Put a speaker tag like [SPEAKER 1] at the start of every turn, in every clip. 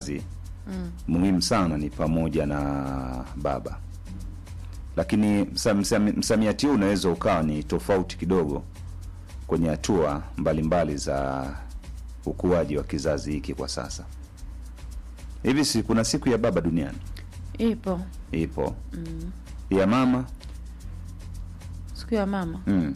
[SPEAKER 1] kizazi muhimu sana ni pamoja na baba, lakini msa- msami- msamiati huu unaweza ukawa ni tofauti kidogo kwenye hatua mbalimbali za ukuaji wa kizazi hiki kwa sasa. Hivi si kuna siku ya baba duniani
[SPEAKER 2] Ipo
[SPEAKER 1] ipo, ya mama
[SPEAKER 2] siku ya mama,
[SPEAKER 1] mm.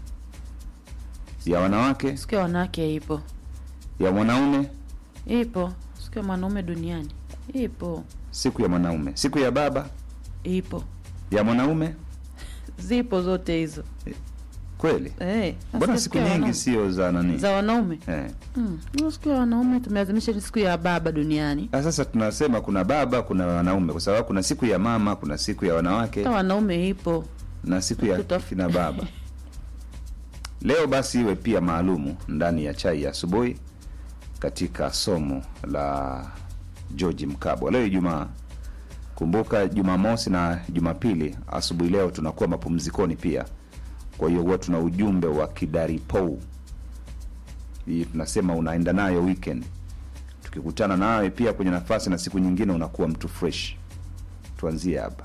[SPEAKER 1] ya wanawake,
[SPEAKER 2] siku ya wanawake ipo,
[SPEAKER 1] ya mwanaume,
[SPEAKER 2] ipo siku ya mwanaume duniani ipo,
[SPEAKER 1] siku ya mwanaume, siku ya baba,
[SPEAKER 2] ipo,
[SPEAKER 1] ya mwanaume.
[SPEAKER 2] zipo zote hizo
[SPEAKER 1] Kweli
[SPEAKER 2] eh.
[SPEAKER 1] mbona
[SPEAKER 2] nasikia
[SPEAKER 1] siku
[SPEAKER 2] ya
[SPEAKER 1] nyingi
[SPEAKER 2] wanaume.
[SPEAKER 1] sio za nani
[SPEAKER 2] za wanaume
[SPEAKER 1] eh.
[SPEAKER 2] mm. hiyo siku ya wanaume tumeadhimisha ni siku ya baba duniani.
[SPEAKER 1] Ah, Sasa tunasema kuna baba, kuna wanaume, kwa sababu kuna siku ya mama, kuna siku ya wanawake
[SPEAKER 2] Hata wanaume ipo
[SPEAKER 1] na siku ya
[SPEAKER 2] Tutaf-
[SPEAKER 1] kina baba. Leo basi iwe pia maalumu ndani ya chai ya asubuhi katika somo la George Mkabwa. Leo Ijumaa, kumbuka Jumamosi na Jumapili asubuhi leo tunakuwa mapumzikoni pia, kwa hiyo huwa tuna ujumbe wa kidaripou hii tunasema unaenda nayo weekend. Tukikutana nawe pia kwenye nafasi na siku nyingine unakuwa mtu fresh. Tuanzie hapa.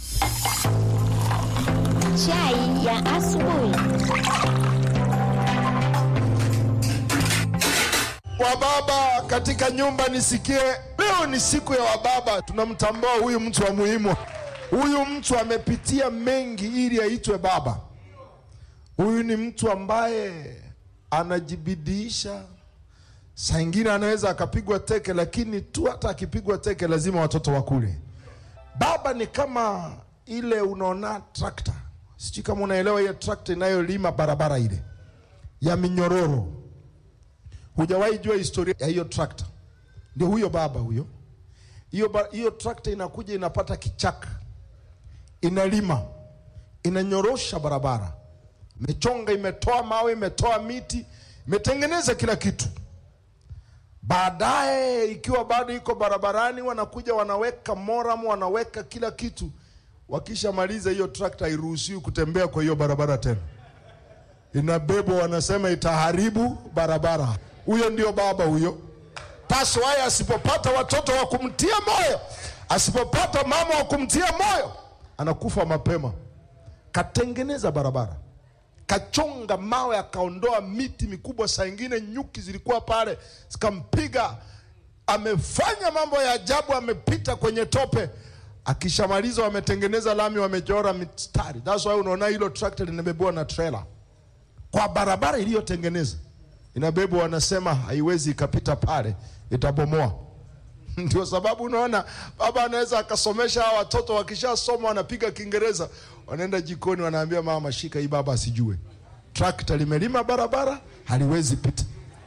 [SPEAKER 3] Chai ya asubuhi.
[SPEAKER 4] Wababa katika nyumba nisikie, leo ni siku ya wababa. Tunamtambua huyu mtu wa muhimu. Huyu mtu amepitia mengi ili aitwe baba. Huyu ni mtu ambaye anajibidiisha. Saa ingine anaweza akapigwa teke, lakini tu hata akipigwa teke lazima watoto wakule. Baba ni kama ile unaona trakta, sijui kama unaelewa hiyo trakta inayolima barabara ile ya minyororo hujawahi jua historia ya hiyo trakta. Ndio huyo baba huyo. Hiyo ba- hiyo trakta inakuja inapata kichaka, inalima, inanyorosha barabara, imechonga, imetoa mawe, imetoa miti, imetengeneza kila kitu. Baadaye ikiwa bado iko barabarani, wanakuja wanaweka moram, wanaweka kila kitu. Wakishamaliza hiyo trakta hairuhusiwi kutembea kwa hiyo barabara tena inabebwa, wanasema itaharibu barabara. Huyo ndio baba huyo. Paswaye asipopata watoto wa kumtia moyo, asipopata mama wa kumtia moyo, anakufa mapema. Katengeneza barabara, kachonga mawe, akaondoa miti mikubwa, saa ingine nyuki zilikuwa pale zikampiga. Amefanya mambo ya ajabu, amepita kwenye tope. Akishamaliza wametengeneza lami, wamechora mistari. That's why unaona hilo trakta linabebewa na trailer kwa barabara iliyotengeneza inabebwa, wanasema haiwezi ikapita pale, itabomoa. Ndio sababu unaona baba anaweza akasomesha hawa watoto, wakishasoma wanapiga Kiingereza, wanaenda jikoni, wanaambia mama, shika hii, baba asijue. Trakta limelima barabara, haliwezi pita.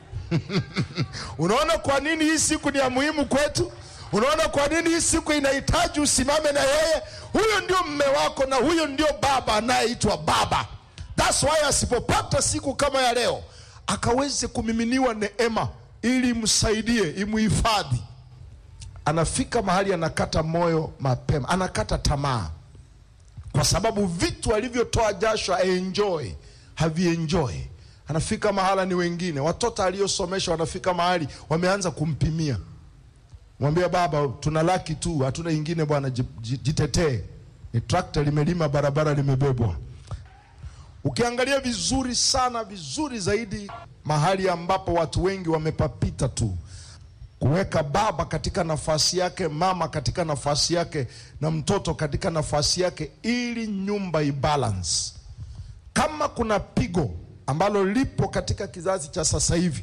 [SPEAKER 4] Unaona kwa nini hii siku ni ya muhimu kwetu? Unaona kwa nini hii siku inahitaji usimame na yeye? Huyo ndio mme wako na huyo ndio baba anayeitwa baba. That's why asipopata siku kama ya leo akaweze kumiminiwa neema ili imsaidie, imuhifadhi, anafika mahali anakata moyo mapema, anakata tamaa, kwa sababu vitu alivyotoa jasho aenjoy havienjoy. Anafika mahala ni wengine, watoto aliyosomesha wanafika mahali wameanza kumpimia, mwambia baba, tuna laki tu, hatuna ingine bwana, ji- ji- jitetee. Ni trakta limelima barabara, limebebwa Ukiangalia vizuri sana vizuri zaidi, mahali ambapo watu wengi wamepapita tu, kuweka baba katika nafasi yake, mama katika nafasi yake, na mtoto katika nafasi yake, ili nyumba ibalance. Kama kuna pigo ambalo lipo katika kizazi cha sasa hivi,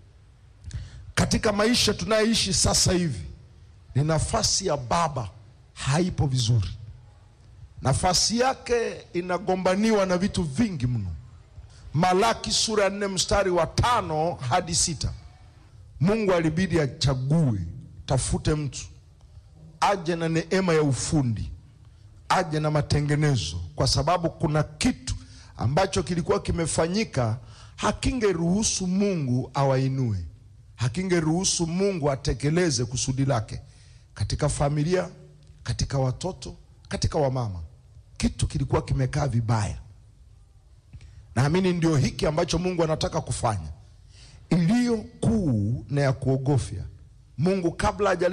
[SPEAKER 4] katika maisha tunayoishi sasa hivi, ni nafasi ya baba haipo vizuri nafasi yake inagombaniwa na vitu vingi mno. Malaki sura ya nne mstari wa tano hadi sita. Mungu alibidi achague, tafute mtu aje na neema ya ufundi, aje na matengenezo, kwa sababu kuna kitu ambacho kilikuwa kimefanyika hakingeruhusu Mungu awainue, hakingeruhusu Mungu atekeleze kusudi lake katika familia, katika watoto, katika wamama. Kitu kilikuwa kimekaa vibaya. Naamini ndio hiki ambacho Mungu anataka kufanya, iliyo kuu na ya kuogofya. Mungu kabla haja